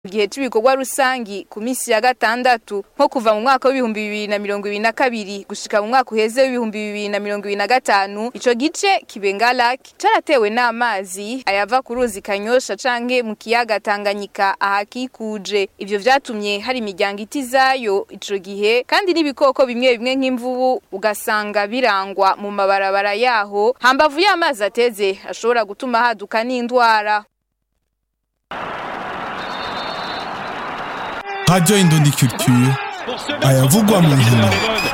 gihe c'ibikorwa rusangi ku misi ya gatandatu nko kuva mu mwaka w'ibihumbi bibiri na mirongo ibiri na kabiri gushika mu mwaka uheze w'ibihumbi bibiri na mirongo ibiri na gatanu ico gice kibenga lake caratewe n'amazi ayava ku ruzi kanyosha canke mu kiyaga tanganyika ahakikuje ivyo vyatumye hari imiryango itizayo ico gihe kandi n'ibikoko bimwe bimwe nk'imvubu ugasanga birangwa mu mabarabara yaho hambavu y'amazi ateze ashobora gutuma haduka n'indwara Radio Indondi Culture ayavugwa mu nkino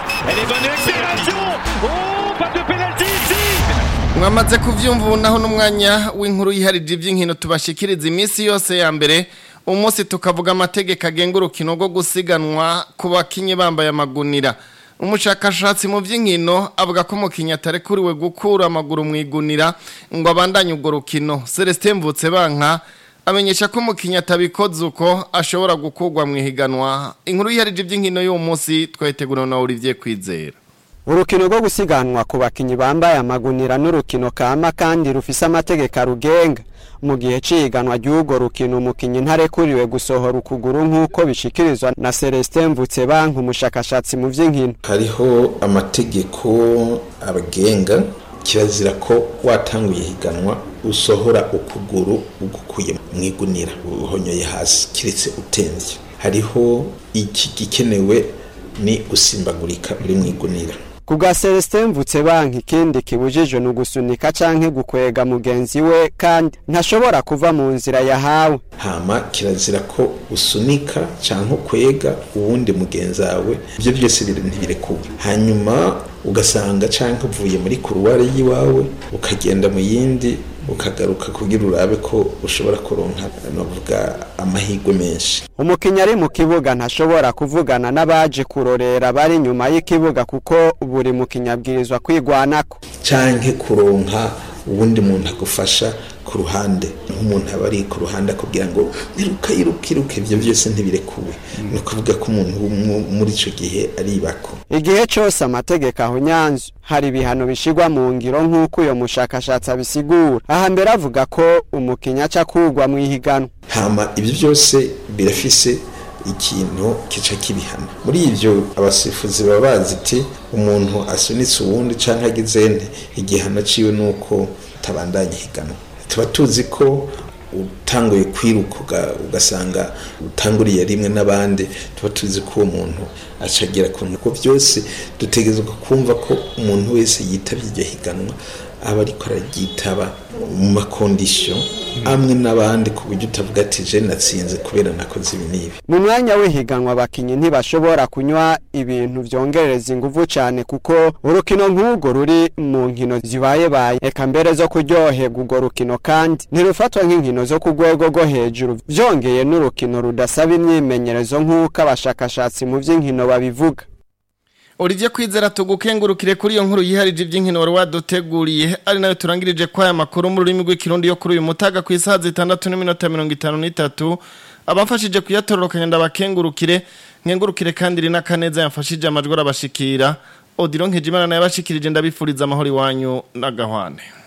mwamaze kuvyumva ubu naho n'umwanya w'inkuru yiharije ivy'inkino tubashikiriza iminsi yose ya mbere umunsi tukavuga amategeko agenga urukino rwo gusiganwa ku bakinyi bambaye amagunira umushakashatsi mu by'inkino avuga ko umukinnyi atarekuriwe gukura amaguru mu igunira ngo abandanye urwo rukino celestin mvutse banka amenyesha ko umukinnyi atabikoze uko ashobora gukurwa mu ihiganwa inkuru yiharije iby'inkino y'uwo munsi twayitegura na Olivier Kwizera urukino rwo gusiganwa ku bakinyi bambaye amagunira n'urukino kama kandi rufise amategeko arugenga mu gihe ciganwa ry'urwo rukino umukinyi ntarekuriwe gusohora ukuguru nk'uko bishikirizwa na Celestin Mvutsebanka umushakashatsi mu vy'inkino hariho amategeko abagenga kirazira ko watanguye higanwa usohora ukuguru ugukuye mu igunira uhonyoye hasi kiretse utenze hariho iki gikenewe ni gusimbagurika uri mu igunira kubwa Celestin Mvutsebanka ikindi kibujijwe ni ugusunika canke gukwega mugenzi we kandi ntashobora kuva mu nzira yahawe hama kirazira ko usunika canke ukwega uwundi mugenzi wawe ibyo byose ntibirekuwe hanyuma ugasanga canke uvuye muri kuruware y'iwawe ukagenda mu yindi ukagaruka kugira urabe ko ushobora kuronka navuga amahirwe menshi umukinnyi ari mu kibuga ntashobora kuvugana n'abaje kurorera bari inyuma y'ikibuga kuko buri mukinnyi abwirizwa kwigwanako canke kuronka uwundi muntu agufasha ku ruhande nk'umuntu aba ari ku ruhande akubwira ngo iruka iruka iruka ibyo byose ntibirekuwe ni ukuvuga ko umuntu muri icyo gihe ari ibako igihe cyose amategeko aho nyanzu hari ibihano bishigwa mu ngiro nk'uko uyo mushakashatsi abisigura aha mbere avuga ko umukinnyi aca kugwa mu ihiganwa hama ibyo byose birafise ikintu kica kibihana muri ibyo abasifuzi baba bazi iti umuntu asunitse uwundi cyangwa agize nte igihano ciwe ni uko utabandanya ihiganwa tuba tuzi ko utanguye kwiruka ugasanga utanguriye rimwe n'abandi tuba tuzi ko uwo muntu acagira ku ntuko byose dutegerezwa kumva ko umuntu wese yitabye iryo higanwa aba ariko araryitaba mu makondisiyo amwe n'abandi ku buryo utavuga ati je natsinze kubera nakoze ibi n'ibi mu mwanya w'ihiganwa abakinyi ntibashobora kunywa ibintu vyongerereza inguvu cane kuko urukino nk'urwo ruri mu nkino zibaye baye eka mbere zo kuryoherwa urwo rukino kandi ntirufatwa nk'inkino zo ku rwego rwo hejuru vyongeye n'urukino rudasaba imyimenyerezo nk'uko abashakashatsi mu vy'inkino babivuga Olivier Kwizera tugukengurukire kuri iyo nkuru yiharije iby'inkino wari waduteguriye ari nayo turangirije kwa aya makuru mu rurimi rw'ikirundi yo kuri uyu mutaga ku isaha zitandatu n'iminota mirongo itanu n'itatu abamfashije kuyatororokanya ndabakengurukire nkengurukire kandi rina kaneza yamfashije amajwi arabashikira Odilon Nkejimana nayo yabashikirije ndabifuriza amahoro iwanyu n'agahwane